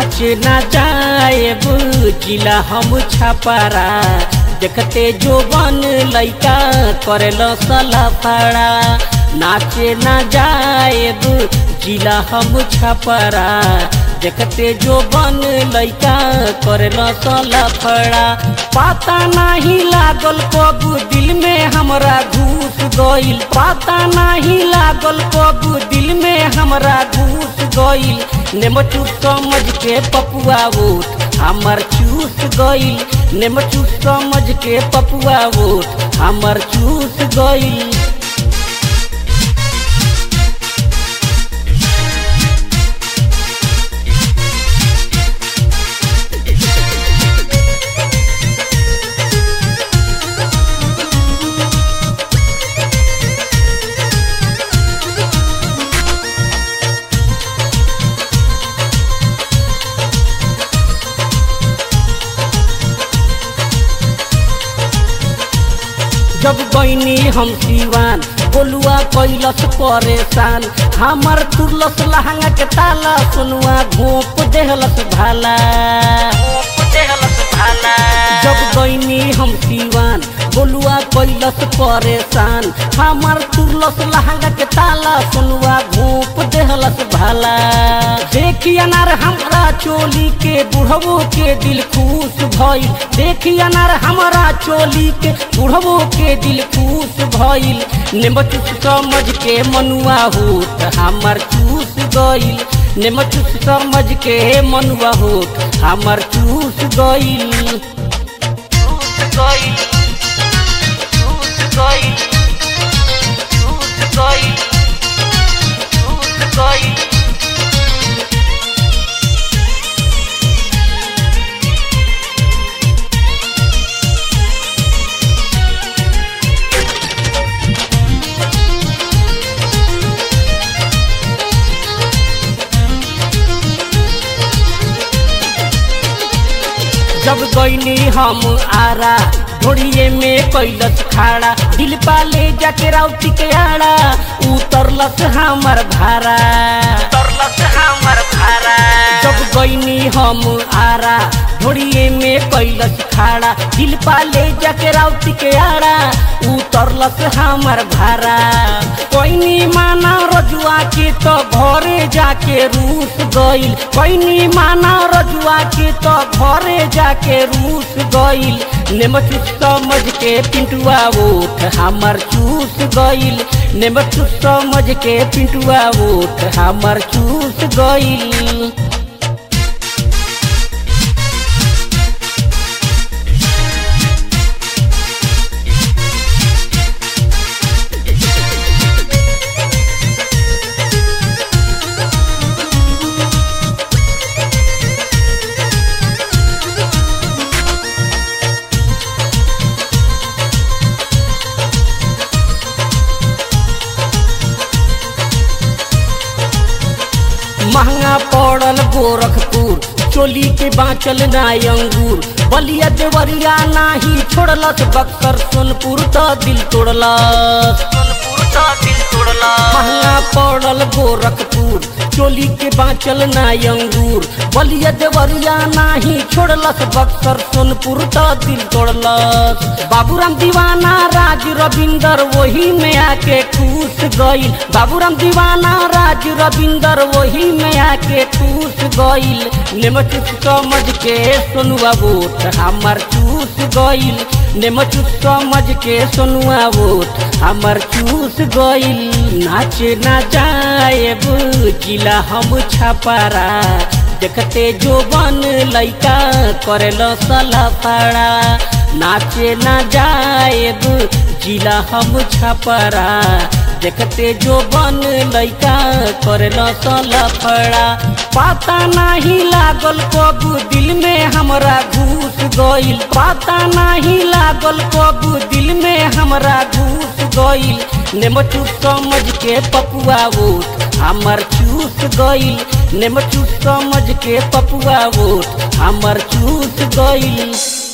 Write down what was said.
नाचे ना जाए बुचिला हम छपारा देखते जो बन लैका करेल सलफड़ा नाचे ना जाए बुचिला हम छपारा देखते जो बन लैका करेल सलफड़ा पता नहीं लागल कब दिल में हमरा घुस गइल पता नहीं लागल कब दिल में हमरा घुस गइल नेमचू समझ के पपुआ वोट हमर चूस गइल नेमचू समझ के पपुआ वोट हमर चूस गइल जब गईनी हम सिवान बोलुआ कैलस परेशान हमर तुरलस लहंगा के ताला सुनुआ घोप देहलस भाला जब गईनी हम सिवान बोलुआ कैलस परेशान हमर तुरलस लहंगा के ताला सुनुआ घोप देहलस भाला देखी अनार हमरा चोली के बुढ़वो के दिल खुश भइल देखी अनार हमरा चोली के बुढ़वो के दिल खुश भइल नेमचूस समझ के मनुआ होत हमर चूस गइल नेमचूस समझ के मनुआ होत हमर चूस गइल चूस गइल चूस गइल चूस गइल चूस गइल जब गईनी हम आरा घोड़िए में कैलस खाड़ा दिल पाले जाके राउती के आड़ा उतरलस हमर भारा उतरलस हमर भारा जब गईनी हम आरा घोड़िए में कैलस खाड़ा दिल पाले जाके राउती के आड़ा उतरलस हमर भारा कोइनी माना रजुआ के तो घरे जाके रूस गइल कोइनी माना रजुआ के तो घरे जाके रूस गइल नेमचूस समझ के पिंटुआ ओठ हमर चूस गइल नेमचूस समझ के पिंटुआ ओठ हमर चूस गइल महंगा पड़ल गोरखपुर चोली के बाँचल नाय अंगूर बलिया देवरिया नाही छोड़लस बक्सर सोनपुर तो दिल तोड़लस सोनपुर तो दिल तोड़लस महंगा पड़ल गोरखपुर चोली के बाँचल नाय अंगूर बलिया देवरिया नाही छोड़लस बक्सर सोनपुर तो दिल तोड़लस बाबूराम दीवाना राज रविंदर वही में आके ठूस गइल बाबूराम दीवाना राज रविंदर वही में आके ठूस गइल नेमचूस समझ के सोनुआ वोट हमर चूस गइल नेमचूस समझ के सोनुआ वोट हमर चूस गइल नाचे ना जाए बुचिला हम छपारा देखते जो बन लैका करेल सलफड़ा नाचे ना जाए जिला हम छपरा देखते जो बन लैका करेल सलफड़ा पता नहीं लागल कब दिल में हमरा घुस गइल पता नहीं लागल कब दिल में हमरा घुस गइल नेमचूस समझ के पपुआ वोट हमर चूस गइल नेमचूस समझ के पपुआ वोट हमर चूस गइल